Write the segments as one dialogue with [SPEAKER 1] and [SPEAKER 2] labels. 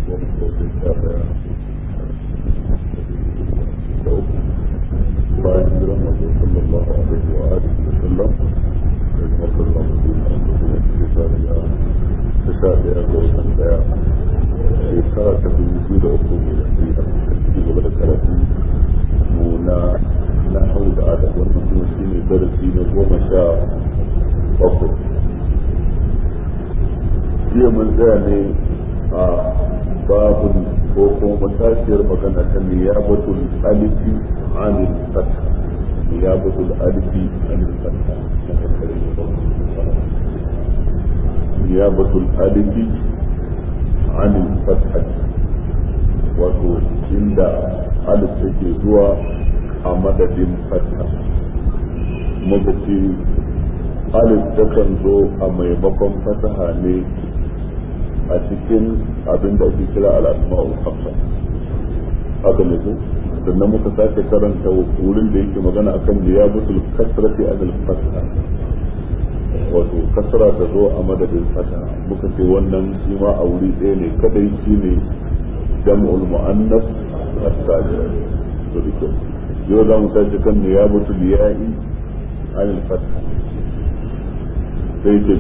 [SPEAKER 1] bayan jiran masu sallallahu alaihi wa alihi wa sallam daga masallan mutum a cikin shekara ya ta sha daya ga watan daya shekara ta dubu biyu da uku mai da sai da ci gaba da karatu mu na na hau da adam wannan kuma shi ne darasi na goma sha bakwai jiya mun tsaya ne a babun ko kuma matashiyar magana ta niyabatul alifi anil fatha niyabatul alifi anil fatha niyabatul alifi anil fatha wato inda alif take zuwa a madadin fatha muka ce alif takan zo a maimakon fataha ne a cikin abin da ake kira al'asma'ul hamsa haka ne ko sannan muka sake karanta wurin da yake magana akan liyabatul kasrati anil fatha wato kasra ta zo a madadin fata muka ce wannan shi ma a wuri ɗaya ne kadai shi ne jam'ul mu'annas as-salim to dike yau za mu tashi kan liyabatul ya'i anil fatha sai ce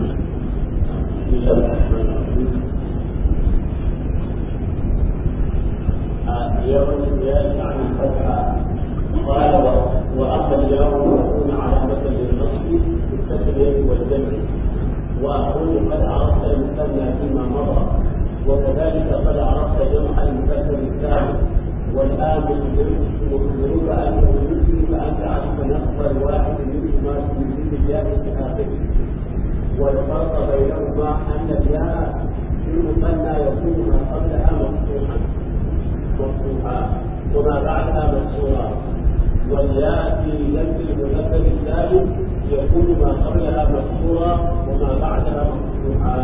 [SPEAKER 2] نيابة الياء عن الفتحة قال وأما الياء تكون علامة للنصب بالتسلية والجمع وأقول قد عرفت المثنى فيما مضى وكذلك قد عرفت جمع المذكر الثاني والآن يخبرك أنه يمكنك أن تعرف نصب الواحد منهما في ذكر الياء في آخره والفرق بينهما أن الياء في المثنى يكون ما قبلها مفتوحا مفتوحا وما بعدها مكسورا والياء في لفظ المذكر الثالث يكون ما قبلها مكسورا وما بعدها مفتوحا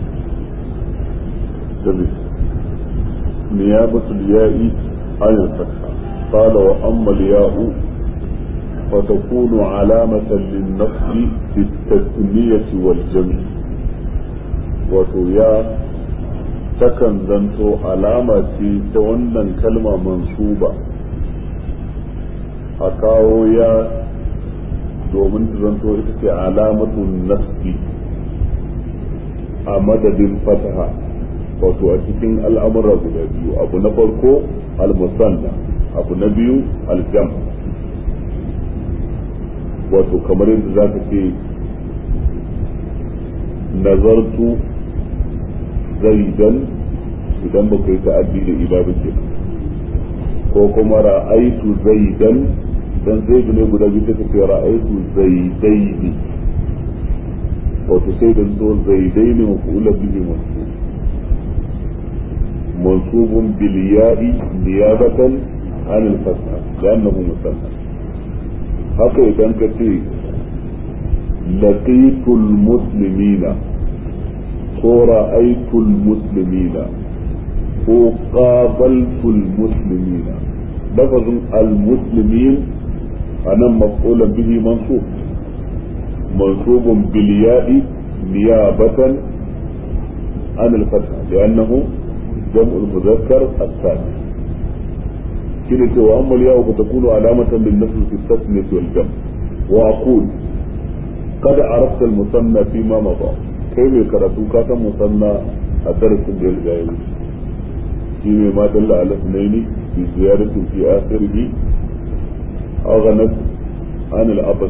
[SPEAKER 1] جميل نيابة الياء عن الفتحة قال وأما الياء فتكون علامة للنصب في التثنية والجمع وتيا takan zanto alama ce ta wannan kalma mansuba a kawo ya domin ta zanto ita ce alamatun nasbi a madadin fataha wato a cikin al'amura guda biyu abu na farko al-musanna abu na biyu al-jam wato kamar yadda za ka ce nazartu zaidan idan ba yi ta'addi da ila ba ke ko kuma ra'aitu zaidan dan zaidu ne guda biyu take ce ra'aitu zaidaini wato sai da so zaidaini mafula bihi mansub mansubun bil ya'i niyabatan an al fatha li'annahu musanna haka idan ka ce laqitul muslimina ko ra'aytul muslimina ko qabaltul muslimina lafazin al-muslimin anan maf'ulan bihi mansub mansubun bil ya'i niyabatan an al-fath li'annahu jam'u al-mudhakkar as-salim kina cewa amma al-ya'u fatakunu alamatan lin-nasb fi at-tasniyah wal-jam' wa aqul قد عرفت المثنى فيما مضى kai mai karatu ka san musanna a darasin da ya riga ya wuce shi ne ma dalla ala sunaini bi ziyaratin fi akhirih aghnat an al abad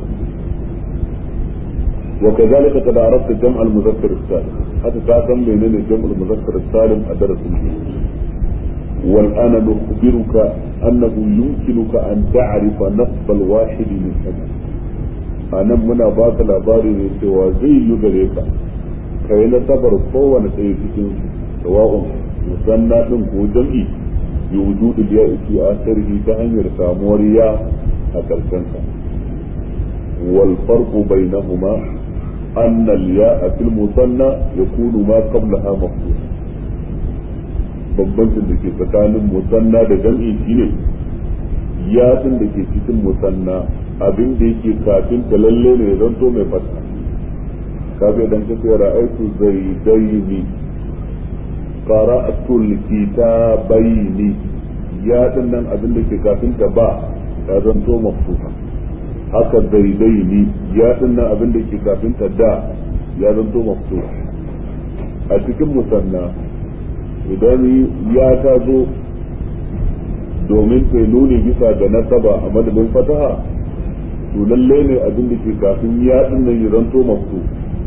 [SPEAKER 1] وكذلك قد عرفت جمع المذكر السالم حتى تعلم منين جمع المذكر السالم أدرس والآن نخبرك أنه يمكنك أن تعرف نصب الواحد من هذا أنا منا باك الأباري سوى زي يغريك ka yi nasabar kowane ɗaya cikin sawa'un musanna ɗin ko jam'i bi wujudul ya fi asirhi ta hanyar samuwar ya a karshen sa wal farqu bainahuma anna al ya'a fil musanna yakunu ma qablaha maftuh bambancin da ke tsakanin musanna da jam'i shine ya din da ke cikin musanna abin da yake kafin ta lalle ne zanto mai fata kaga idan ka ce ra'aitu zaidaini qara'atul kitabaini ya din nan abin da ke kafin ta ba ya zanto maftuha haka zaidaini ya din nan abin da ke kafin ta da ya zanto maftuha a cikin musanna idan ya ta zo domin ta nuni bisa ga nasaba a madadin fataha to lalle ne abin da ke kafin ya din nan ya zanto maftuha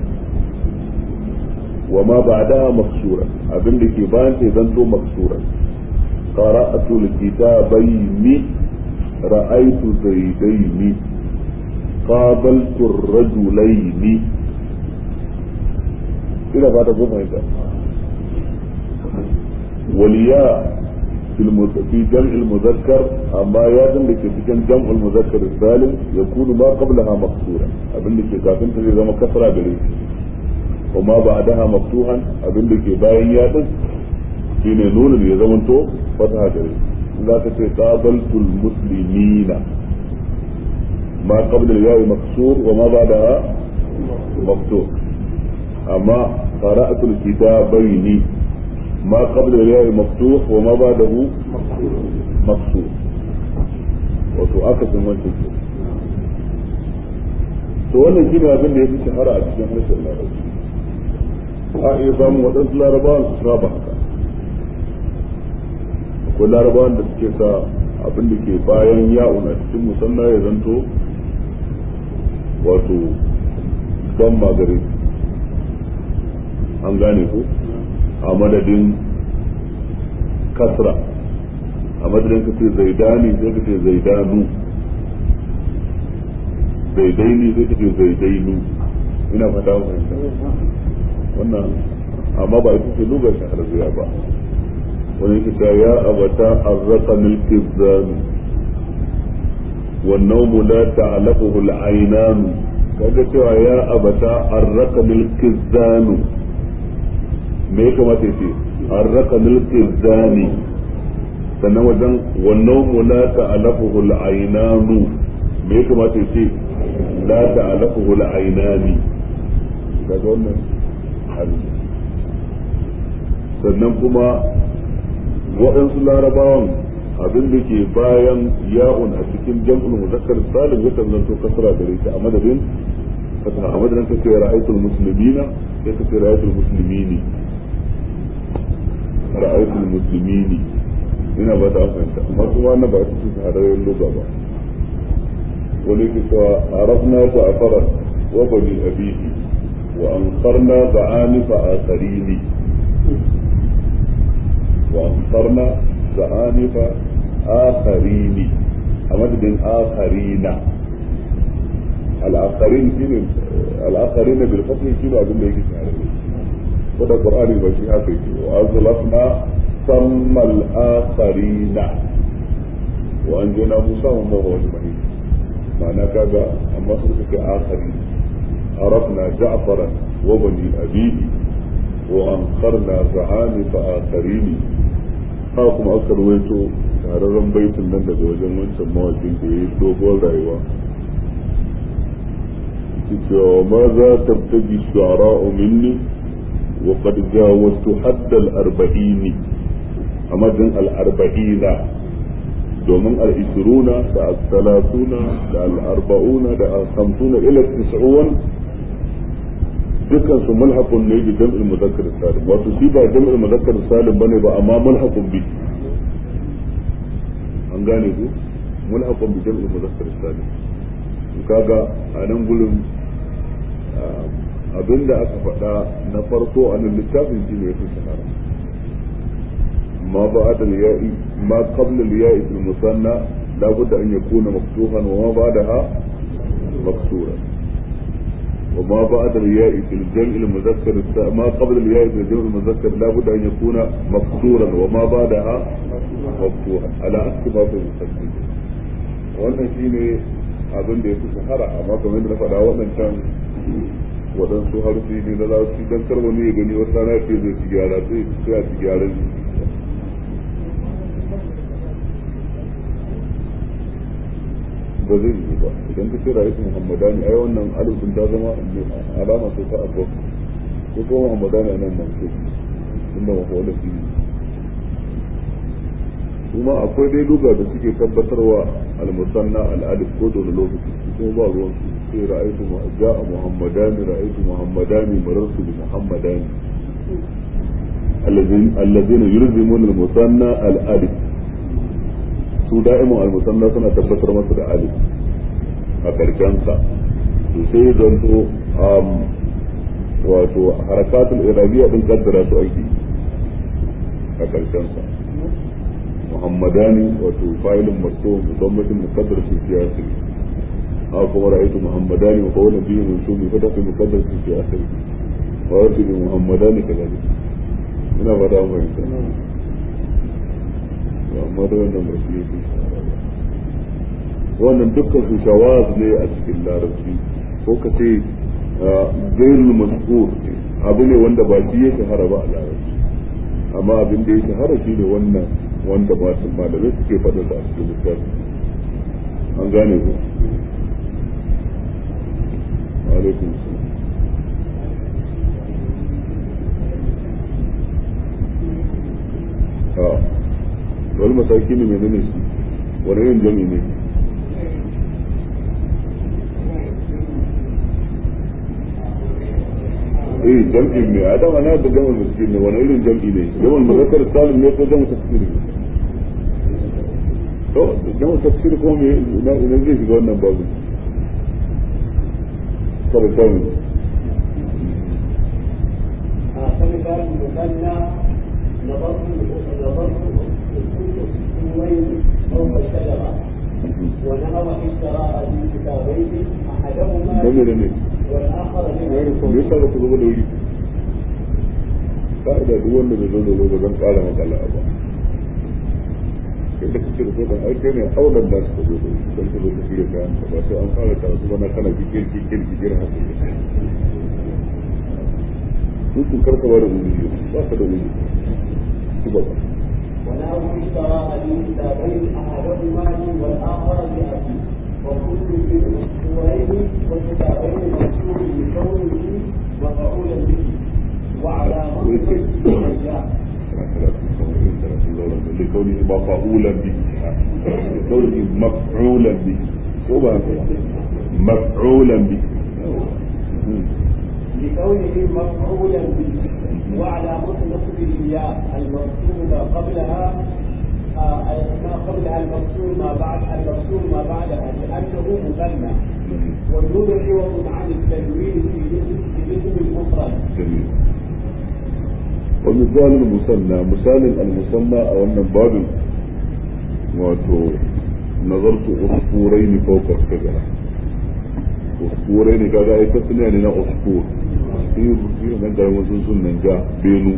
[SPEAKER 1] وما بعدها مكسورا abin da ke bayan ta zanto maksura qara'atu alkitabaini ra'aytu zaydaini qabaltu ar-rajulaini ina ba ta goma ita waliya في جمع المذكر أما يادن لك في جمع المذكر السالم يكون ما قبلها مكسورا أبن لك كافن تجي زي كسرى بريد وما بعدها مفتوحا abin da ke bayan ya din shine nunin ya zamanto fataha gare za ka ce qabaltul muslimina ma qabla al-ya'i maksur wa ma ba'daha maftuh amma qara'atul kitabaini ma qabla al-ya'i maftuh wa ma ba'dahu maksur wato aka san wancan to wannan shine abin da ya fi shahara a cikin harshen larabci a iya samun waɗansu larabawan su saba haka akwai larabawan da suke sa abin da ke bayan ya'un a cikin musanna ya zanto wato don magare an gane ko a madadin kasra a madadin ka ce zaidani sai ka ce zaidanu zaidaini sai ka ce zaidainu ina fata fahimta wannan amma ba ita ce lugar shahararriya ba wani yake ta ya abata arzaka milkin zanu wannan mu la ta'alafuhu al'ainanu kaga cewa ya abata arzaka milkin zanu me ya kamata ce arzaka milkin zani sannan wajen wannan mu la ta'alafuhu al'ainanu me ya kamata ce la ta'alafuhu al'ainani kaga wannan sannan kuma waɗansu larabawan abin da ke bayan ya'un a cikin jam'ul muzakkar salim ya zanto kasra gare ta a madadin fataha a madadin kace ra'aytul muslimina sai kace ra'aytul muslimini ra'aytul muslimini ina ba ta fahimta amma kuma wannan ba su shahararren lugha ba wani ke cewa arafna ja'fara wa bani abihi وأنصرنا زعانف آخرين وأنصرنا زعانف آخرين أمد بن آخرين الآخرين شنو الآخرين بالفتح شنو أقول لك وده القرآن يبشي هكذا وأزلفنا ثم الآخرين وأنجينا موسى وما هو أجمعين معناه كذا أما سورة آخرين عرفنا جعفرا وبني أبيه وأنقرنا زعانف آخرين hakum aka ruwaito tararren baitin nan daga wajen wancan mawakin da ya yi dogon rayuwa cewa ma za ta tabi shuara minni wa qad jawaztu hadda al-arba'ini a madin al-arba'ina domin al-ishruna da al-salasuna da al-arba'una da al-khamsuna ila tis'un dukkan su mulhaqun ne bi jam'il muzakkar salim wato shi ba jam'il muzakkar salim bane ba amma mulhaqun bi an gane ku mulhaqun bi jam'il muzakkar salim kaga a nan gurin abinda aka faɗa na farko a nan littafin shi ne ya fi shahara ما بعد الياء ما قبل الياء في المثنى لابد أن يكون مفتوحا وما بعدها مكسورا وما بعد الياء في الجمع المذكر ما قبل الياء في الجمع المذكر لابد أن يكون مكسورا وما بعدها مفتوحا على عكس ما في المستقبل wannan shi ne abin da ya fi shahara amma kamar yadda na faɗa wannan can waɗansu harfi ne na larabci don kar wani ya gani wata rana ce zai ci gyara sai a ci gyaran ba zai yi ba idan ka ce ra'ayatu muhammadani ai wannan alifin ta zama alama sai ta abu ko ko muhammadani nan nan ce inda mafa'ula fi kuma akwai dai duga da suke tabbatarwa al-musanna al-alif ko da lokaci kuma ba ruwan su sai ra'aytu ja'a muhammadani ra'aytu muhammadani marartu bi muhammadani الذين يلزمون المثنى الالف su da'imun al-musanna suna tabbatar masa da alif a karkensa to sai zanto wato harakatul irabiyya din kaddara su aiki a karkensa muhammadani wato fa'ilun marfu musammadin muqaddar fi siyasi a kuma ra'aytu muhammadani wa qawlan bihi mansubi fa tafi muqaddar fi siyasi wa yarti bi muhammadani kadalik ina ba da mu amma da wannan ba shi yake wannan dukkan su shawaz ne a cikin larabci ko ka ce gairul mazkur abu ne wanda ba shi ya shahara ba a larabci amma abin da ya shahara shi ne wannan wanda ba su malamai suke faɗa da a cikin littafi an gane ku alaikum salam a wani mataki ne mai nuna shi wani yin jami ne eh jam'i ne a dama na da jamal miskin ne wani irin jam'i ne jamal muzakkar salim ne ko jamal tafsir ne to jamal tafsir ko me ina ina zai shiga wannan babu kada jamal
[SPEAKER 2] فمثال المثنى نظرت نظرت الوين فوق الشجرة ونهر اشتراء في كتابين أحدهما
[SPEAKER 1] dangane ne
[SPEAKER 2] والآخر
[SPEAKER 1] me
[SPEAKER 2] من
[SPEAKER 1] yasa ba ku zo da wuri ka'ida duk wanda bai zo da wuri ba zan kara makala ba kai da kake da zodan ai kai ne aulan da suka zo da wuri don ka zo ka shirya kayan ka ba sai an fara karatu ba na kana kikir kikir kikir haka hukun karka ba da wuri ba ka da wuri ki ba
[SPEAKER 2] ونهر اشتراء في كتابين أحدهما لي والآخر لأبي وكل من الأسطورين والكتابين مكتوب بكونه مفعولا به وعلى مصدر الرجاء
[SPEAKER 1] لكونه مفعولا به لكونه مفعولا به هو مفعولا به
[SPEAKER 2] لكونه مفعولا به وعلى نصب الياء المكتوب ما قبلها آه، ما قبلها المكسور ما بعد المكسور ما بعدها لأنه مثنى والنون عوض عن التنوين في الاسم في الاسم المفرد
[SPEAKER 1] جميل ومثال المثنى مثال المثنى او ان باب واتو نظرت عصفورين فوق الشجره عصفورين كذا اي تسمية لنا عصفور في في من ده وزن من جاء بينو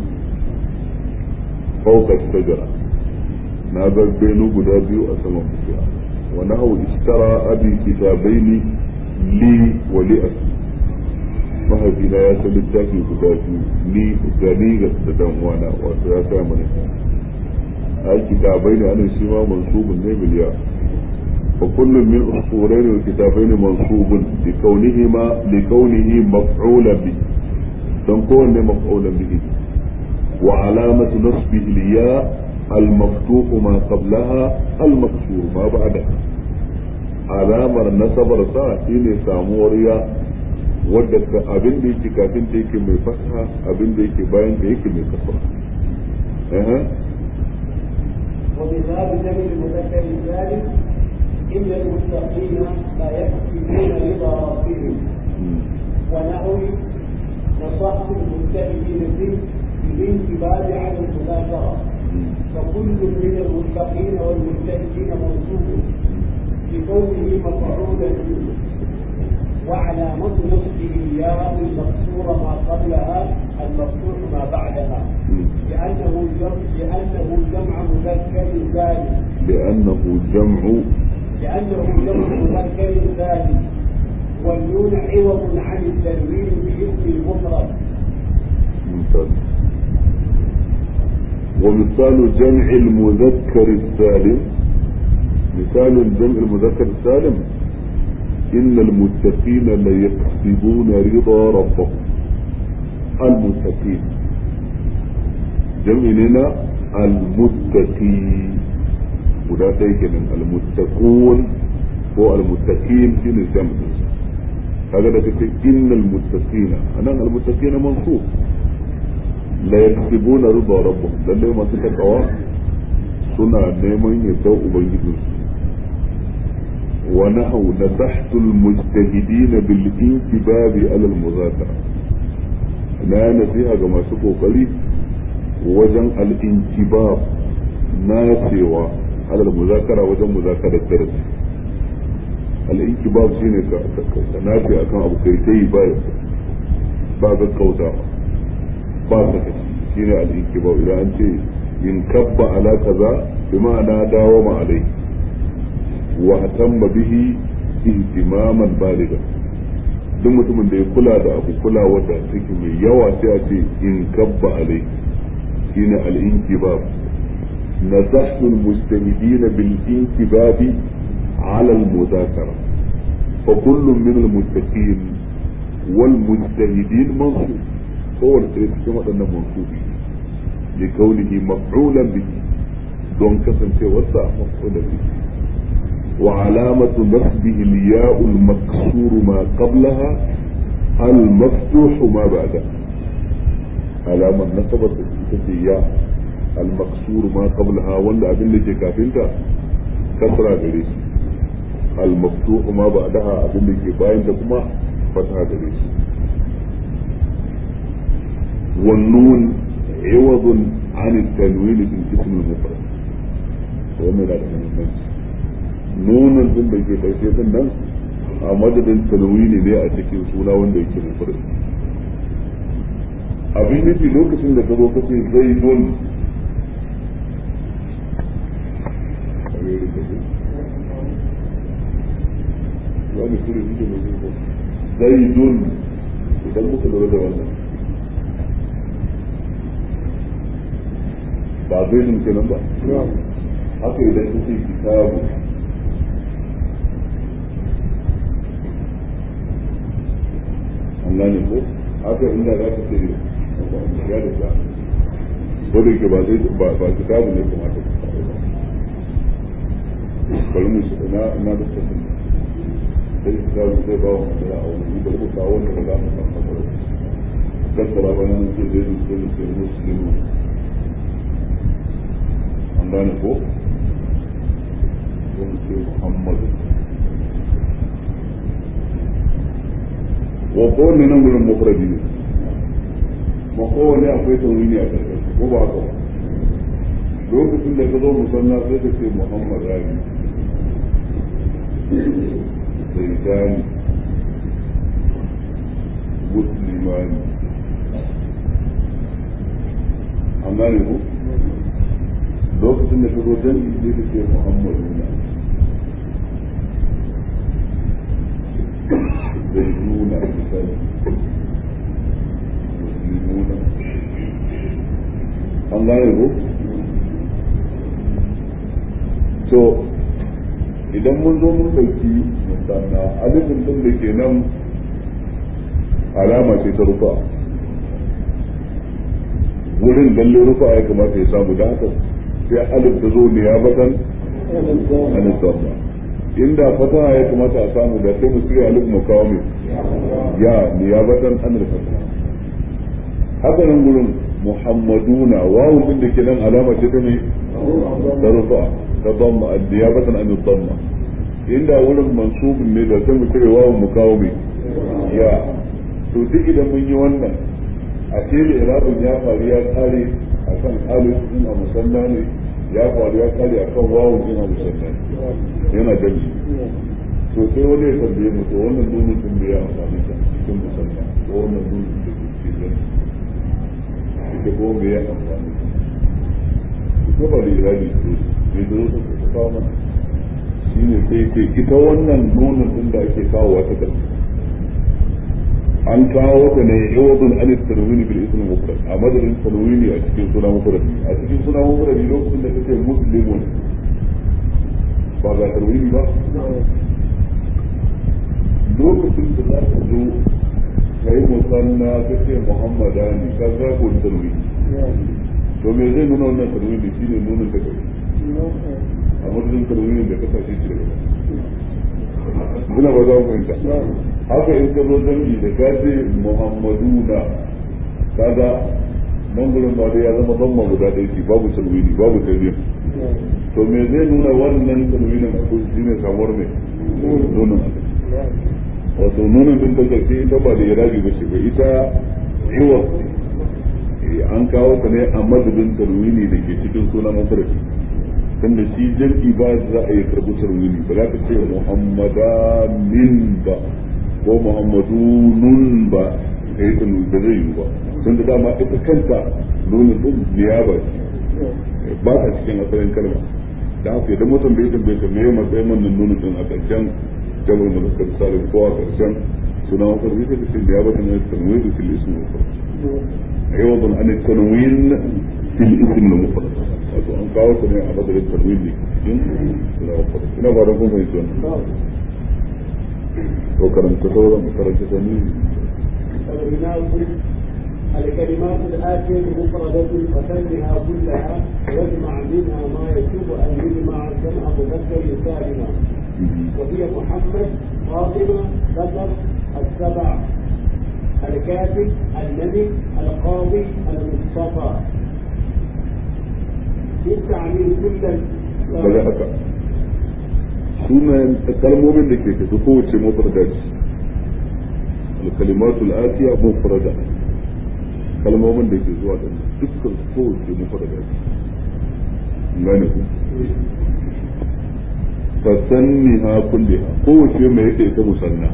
[SPEAKER 1] فوق الشجره na bar benu guda biyu a saman bishiya wa nahu ishtara abi kitabaini li wa li aki mahaifina ya san littafi guda biyu ni gani ga da dan wana wato ya sa mana ai kitabaini ana shi ma mansubun ne biliya wa kullum min usfurayn wa kitabaini mansubun li kaunihima li kaunihi maf'ulan bi dan kowanne maf'ulan bihi wa alamatu nasbihi liya المفتوح ما قبلها المكسور ما بعدها alamar nasabar sa shine samuwar ya wadda ka abin da yake kafin da yake mai fasaha abin da yake bayan da yake mai kasara eh
[SPEAKER 2] ومثال جمع المذكر الثالث إن المتقين لا يكفرون رضا ربهم ونحو نصحت المجتهدين به بالانتباه عن المباشرة فكل من المتقين والمجتهدين منصوب لكونه مفعولا به وعلامة نصبه الياء المكسورة ما قبلها المفتوح ما بعدها لأنه جمع لأنه جمع مذكر ثاني
[SPEAKER 1] لأنه جمع
[SPEAKER 2] لأنه جمع مذكر ثاني والنون عوض عن التنوين باسم المفرد
[SPEAKER 1] ممتاز ومثال جمع المذكر السالم مثال جمع المذكر السالم إن المتقين ليكسبون رضا ربهم المتقين jam'i ne na almuttaqi guda ɗaya kenan almuttaqun ko almuttaqin shine jam'i kaga da kace innal muttaqina anan almuttaqina mansub la yaktubuna rida rabbuhum lalle masu takawa suna neman yardar ubangijinsu ونحو نصحت المجتهدين بالانتباه على المذاكرة لا نصيحة كما سكو قليل وجن الانتباه ناسوا على المذاكرة وجن مذاكرة الدرس الانتباه شيني ناسي أكان أبو كيتي باي باب الكوتا باب شيني الانتباه إذا أنت ينكب على كذا بمعنى داوم عليه واهتم به ihtimaman baliga duk mutumin da ya kula da abu kula wadda take mai yawa sai a ce in kabba alai shine al-inkibab nasahtu al-mujtahidin bil inkibabi ala al-mudakara fa kullu min al-muttaqin wal mujtahidin mansub kowane ɗaya cikin waɗannan mansubi li kaunihi maf'ulan bihi don kasancewarsa maf'ulan bihi وعلامة نصبه الياء المكسور ما قبلها المفتوح ما بعدها علامة نصبت الياء المكسور ما قبلها ولا أبن لك كافنتا كسرى جريس المفتوح ما بعدها أبن لك باين كما فتحة جريس والنون عوض عن التنوين في الاسم المفرد ومن الأمثال nunin din da ke karshe din nan a madadin talwini ne a cikin suna wanda yake mufrad abin nufi lokacin da ka zo kace zai don zai don idan muka lura da wannan ba zai don kenan ba haka idan kace kitabu an gane ko haka inda za ka ce ya da sa ko da ke ba zai ba ba kitabu ne kuma ta bari mu na na da ta sai kitabu zai ba wa masara a wani bari mu kawo wanda ba za mu san masara gaskara ba nan ce zai zai zai muslimu an gane ko ko mu ce muhammadu wa kowanne nan gurin mufradi ne ma kowanne akwai taurini a ƙarƙashi ko ba haka lokacin da ka zo musalla sai ka ce muhammad rani zaitani muslimani an gane ku lokacin da ka zo jami'i sai ka ce muhammaduna زيتون مثال مسلمون an gane ko so idan mun zo mun ɗauki musamman alifin ɗin da ke nan alama ce ta rufa wurin lalle rufa ya kamata ya samu da haka sai alif ta zo ne ya batan alif zamma inda fataha ya kamata a samu da sai mu tsira alif mu kawo mai ya niyabatan an fataha haka nan gurin muhammaduna wawu din da ke nan alama ce ta ne ta rufa ta damma niyabatan an damma inda wurin mansubin ne da sai mu tsira wawu mu kawo mai ya to duk idan mun yi wannan a ce da irabin ya faru ya kare akan alif din a musalla ne ya faru ya kare akan wawun din a musalla yana gani to sai wani ya tambaye mu to wannan nunin din da ya amfani da cikin musalla ko wannan nunin da ke cikin gani ita ko me ya amfani ko ba da irani ko me da wasu ka kawo mana shine sai ce ita wannan nunin din da ake kawo wata gani an kawo ta ne yawadun an tarwini bil ism mufrad a madadin tarwini a cikin suna mufrad a cikin suna mufrad lokacin da kace muslimun ba ga tarwini ba lokacin da za ka zo kai musanna kace muhammadani ka ga ko tarwini to me zai nuna wannan tarwini shine nunin da kai a madadin tarwinin da kasa shi ce muna ba za mu fahimta haka in ka zo zangi da ka ce muhammaduna kaga nan gurin ba dai ya zama zamma guda ɗaya ce babu tarwini babu tarwini to me zai nuna wannan tarwinin a kusa shine samuwar mai nunin wato nunin din ta karshe ita ba da irabi ba ce ba ita iwa an kawo ta ne a madadin tarwini da ke cikin sunan mafarki tunda shi jam'i ba za a yi karɓi tarwini ba za ka ce muhammadanin ba ko muhammadunun ba ka yi tanu da zai yi ba tun da dama ita kanta nunin din niyaba ce ba ta cikin asalin kalma da haka idan mutum bai tambaye ka me matsayin wannan nunin din a ƙarshen jabar mazakar salim ko a ƙarshen suna wakar zai ka ce niyaba ta mai tanwai da fil ismu عوض عن التنوين في الاسم المفرد wato an kawo su ne a madadin tarwin ne cikin ina ba da kun fahimci wannan to karanta sauran karanta tanwin
[SPEAKER 2] الكلمات الآتية مفردة فسمها كلها واجمع منها ما يجب أن يجمع جمع مذكر سالما وهي محمد فاطمة بكر السبع الكاتب النبي القاضي المصطفى بالتعميم كلا
[SPEAKER 1] daga haka sunayen kalmomin da ke tafi kowace mufrada ce alkalimatu al'atiya mufrada kalmomin da ke zuwa da dukkan kowace mufrada ce gane ku fasanni ha kulliha kowace mai yake ta musanna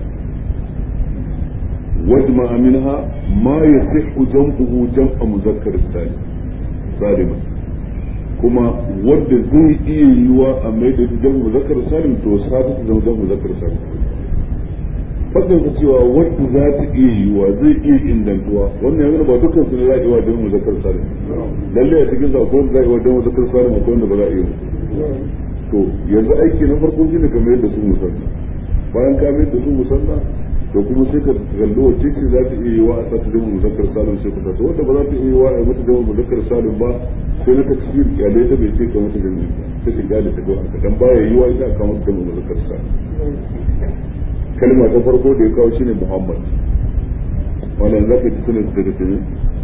[SPEAKER 1] واجمع منها ما يصح جمعه جمع مذكر السالم سالما كما ود زي iya yiwa a mai da jan muzakkar salim to sabu ta zama jan muzakkar salim fadin ka cewa wadda za ta iya yiwa zai iya ingantuwa wannan yanzu ba dukkan su ne za a iya jan muzakkar salim lalle a cikin akwai wanda za a iya jan muzakkar salim akwai wanda ba za a iya to yanzu aiki na farko shine kamar yadda su musanna bayan ka mai da su musanna to kuma sai ka kalli wacce ce za ta iya yi wa a sa ta zama muzakkar salim sai ka sa wanda ba za ta iya yi wa a mata zama muzakkar salim ba sai na tafsir kyale ta bai ce ka mata jami'i ta ce kyale ta kawai haka dan baya yi wa ita ka mata zama muzakkar salim kalma ta farko da ya kawo shine muhammad wannan za ka ji sunan daga cikin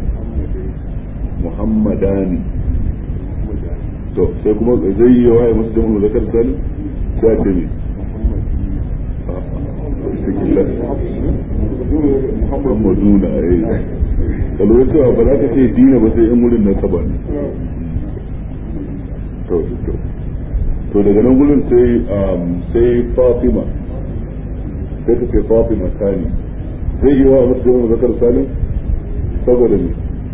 [SPEAKER 1] muhammadani to sai kuma zai yi wa a mata zama muzakkar salim sai a ce ne muhammaduna eh kalwar cewa ba za ka ce dina ba sai in wurin na saba ne to to to daga nan gurin sai sai fatima sai ka ce fatima tani zai yi wa mutu jama'a zakar salim saboda ne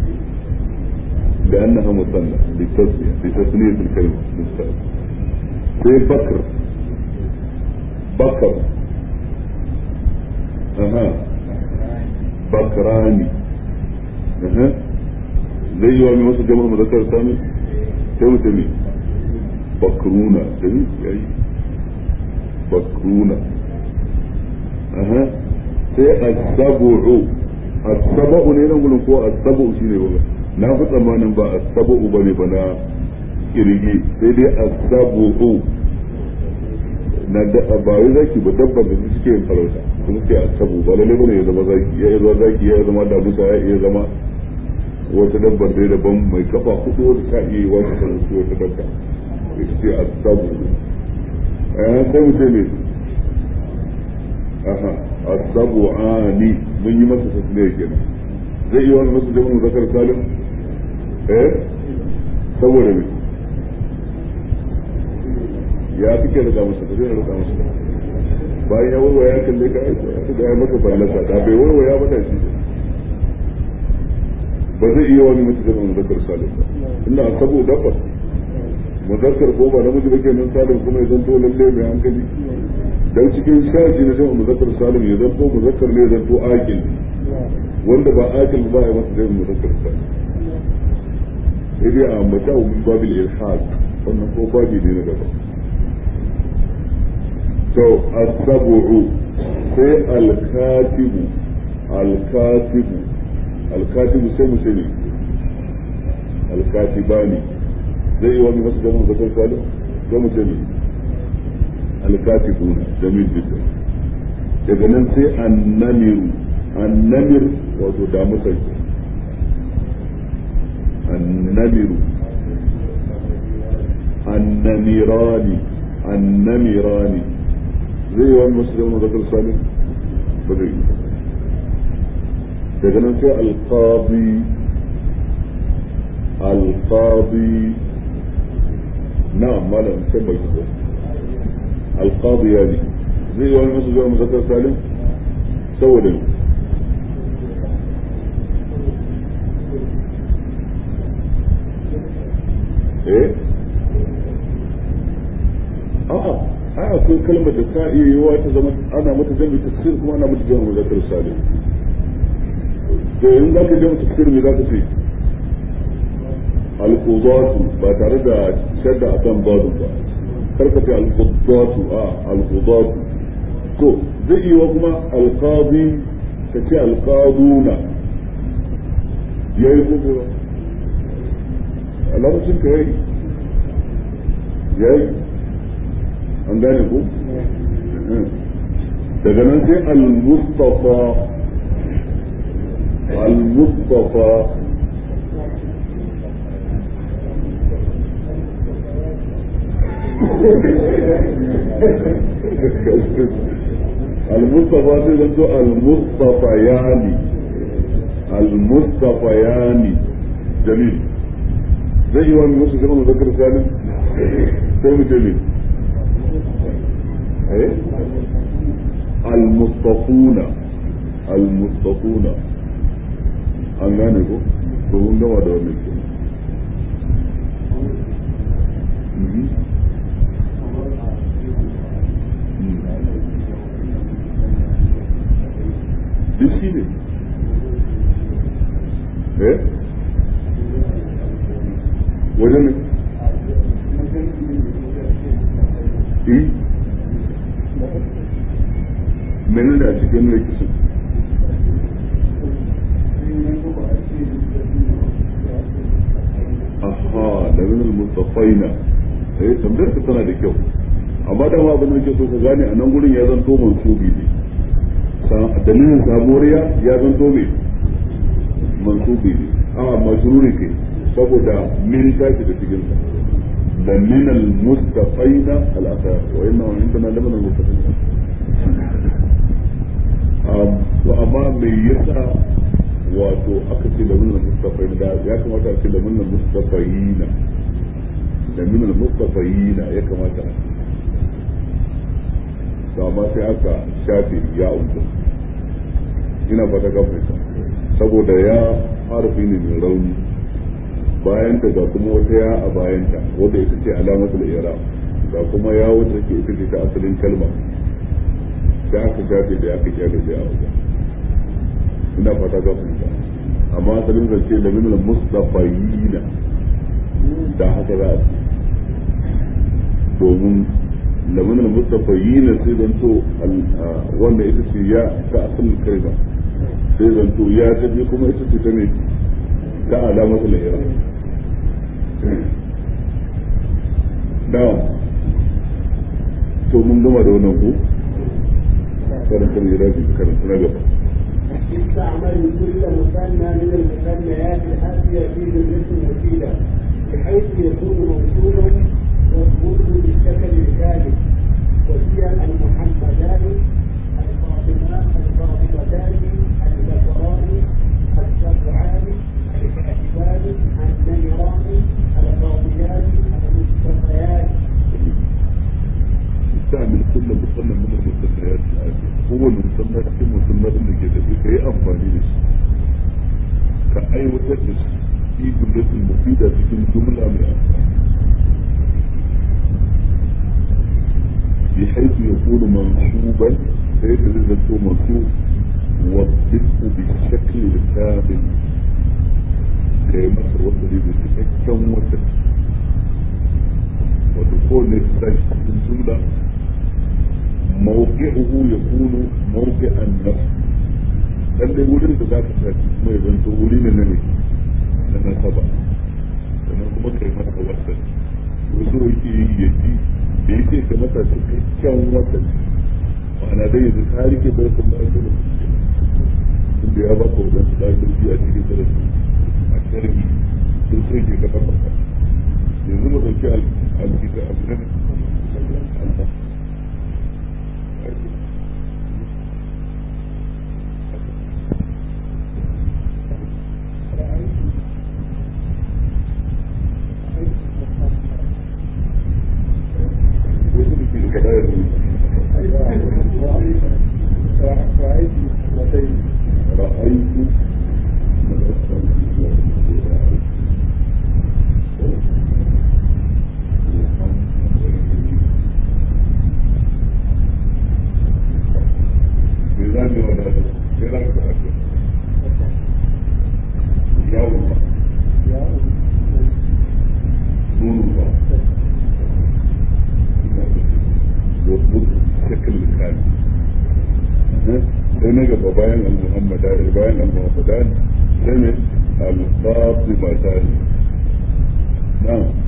[SPEAKER 1] da annaha musanna litasniya litasniya fil kalma sai bakr bakr aha bakrani aha zai yi wa mai wasu jama'a mazakar sami sai mutum ne bakruna da ni yayi bakruna aha sai asabu'u asabu'u ne nan gudun ko asabu'u shine ba na fi tsammanin ba asabu'u bane ba na kirgi sai dai asabu'u na da ba wai zaki ba dabbar da suke yin farauta kuma suke asabu ba lalle bane ya zama zaki ya zama zaki ya zama damusa ya iya zama wata dabbar dai daban mai kafa hudu wata ta iya yi wata ta rufe wata dabba ita ce asabu eh sai mu ce ne aha asabu ani mun yi masa tasniya kenan zai iya wani masu jama'a zakar salim eh saboda me ya fi ke rika masa tafiya rika masa bayan ya warware ya kalle ka aiko ya da ya maka fallasa da bai warware ya bada shi ba zai iya wani mutu zama muzakkar salim ba ina sabo dabba muzakkar ko ba namiji ba kenan salim kuma ya zanto lalle mai hankali dan cikin shaji na jama'a muzakkar salim ya zanto muzakkar ne ya zanto akil wanda ba akil ba ya masa zai muzakkar salim sai dai a ambata wa min babil ilhad wannan ko babi ne na daban to as-sab'u sai al-katibu al-katibu al-katibu sai mu sani alkatibani zai yi wani wasu zaman zakar salim ga mu jami alkatibuna jamil jidda daga nan sai annamiru annamir wato damusar annamiru annamirani annamirani zai yi wani wasu zaman zakar salim ba zai yi daga nan sai alqadi alqadi na'am malam sai bai ko alqadi yani zai yi wani masu zuwa muzakkar salim saboda eh a'a ai akwai kalmar da ta iya yiwa ta zama ana mata jami'a tafsir kuma ana mata jami'a muzakkar salim to in za ka je mu tafsir me za ka ce al-qudatu ba tare da shadda akan badu ba kar ka ce al-qudatu a al-qudatu to zai iya kuma al-qadi ka ce al-qaduna yayi kuma a lokacin ka yayi yayi an gane ku daga nan sai al-mustafa المصطفى المصطفى تقول المصطفيان المصطفيان جميل زي ما نص زمان ذكر سالم سالم جميل ايه المصطفون المصطفون an gane ko to mun gama da wannan ke duk shi ne eh wajen ne eh menene a cikin rikisin aha da min al-mustafaina eh tambayar ka tana da kyau amma da ma abin da nake so ka gane a nan gurin ya zanto mansubi ne dalilin samuriya ya zanto me mansubi ne a majruri ke saboda min tashi da cikin sa da min al-mustafaina al-akhar wa inna indana laman al-mustafaina to amma me yasa wato aka ce da minal mustafai da ya kamata a ce da minal mustafayina da minal mustafayina ya kamata a to amma sai aka shafe ya uku ina fata ka fahimta saboda ya harfi ne mai rauni bayan ta ga kuma wata ya a bayan ta wanda ita ce alamatul i'rab ga kuma ya wanda ke ita ce ta asalin kalma sai aka shafe da aka shafe da ya uku ina fata ka fahimta amma asalin zance da minal mustafayina da haka za a ce domin da minal mustafayina sai zanto wanda ita ce ya ta asalin kalma sai zanto ya tafi kuma ita ce ta ne ta alamatul ihram da to mun gama da wannan ko karanta ne rabi karanta na gaba
[SPEAKER 2] استعمل كل مثنى من المثنيات الآتية في جملة مفيدة بحيث يكون موصولا واذكره بالشكل الكامل وهي المحمدان الفاطمات الفاطمتان الذكران السبعان الكاتبان النمران القاضيان المصطفيان
[SPEAKER 1] استعمل كل مصنف من المستثنيات الآتية هو المصنف في المصنف اللي كده كي أنفاني لش كأي وتدرس في جملة المفيدة في جملة من أنفاني بحيث يكون منصوبا بحيث يكون منصوب وضبطه بالشكل الكامل كي مصر وصل بتتكون وصل ودخول السجن في الجملة موقعه يكون موقع النفس lalle wurin da za ka tafi kuma ya zanto wuri ne na ne na nasaba kuma kai masa wasan wasu yake yi ya ji da yake ka masa cikakken wasan ma'ana dai yanzu ka rike da wasu da ake da inda ya ba ka wadansu da ake a cikin darasi a sharhi sun sai ke ka tabbata yanzu mu dauki alkita abin رأيت ميزان ولا ايه رايك في الاكل؟ يوم نور الله يضبط شكل الخالي sai na gaba bayan al-muhammadan bayan al-muhammadan sai ne al-fatimatan na'am